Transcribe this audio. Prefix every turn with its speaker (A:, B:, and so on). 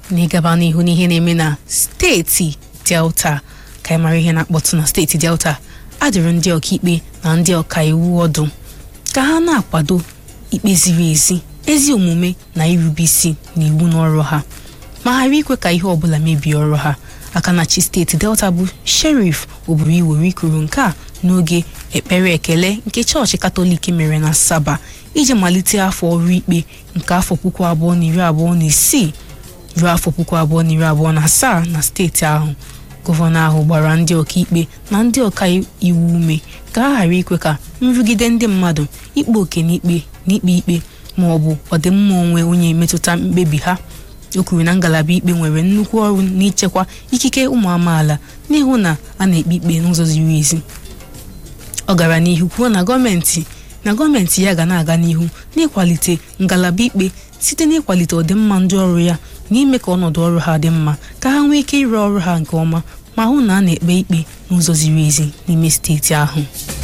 A: na ịgaba n'ihu n'ihe na-eme na steeti delta ka anyị mara ihe na-akpọtụ na steeti delta adịrị ndị ọkaikpe na ndị ọkaiwu ọdụ ka ha na-akwado ikpe ziri ezi ezi omume na irube isi na iwu n'ọrụ ha ma ghara ikwe ka ihe ọbụla mebie ọrụ ha aka na chi steeti delta bụ sherif oburu iwere ikuru nke a n'oge ekpere ekele nke chọọchị katọlik mere na saba iji malite afọ ọrụ ikpe nke afọ puku abụọ na iri abụọ na isii ruo afọ puku abụọ na iri abụọ na asaa na steeti ahụ gọvanọ ahụ gbara ndị ọkaikpe na ndị ọka iwu ume ka a ghara ikwe ka nrụgide ndị mmadụ ikpe oke n'ikpe n'ikpe ikpe ma ọ bụ ọdịmma onwe onye metụta mkpebi ha o kwuru na ngalaba ikpe nwere nnukwu ọrụ n'ichekwa ikike ụmụ amaala n'ihu na a na-ekpe ikpe n'ụzọ ziri ezi ọ gara n'ihu kwuo na gọọmenti na gọọmenti ya ga na-aga n'ihu n'ịkwalite ngalaba ikpe site n'ịkwalite ọdịmma ndị ọrụ ya na ime ka ọnọdụ ọrụ ha dị mma ka ha nwee ike ịrụ ọrụ ha nke ọma ma hụ na a na-ekpe ikpe n'ụzọ ziri ezi n'ime steeti ahụ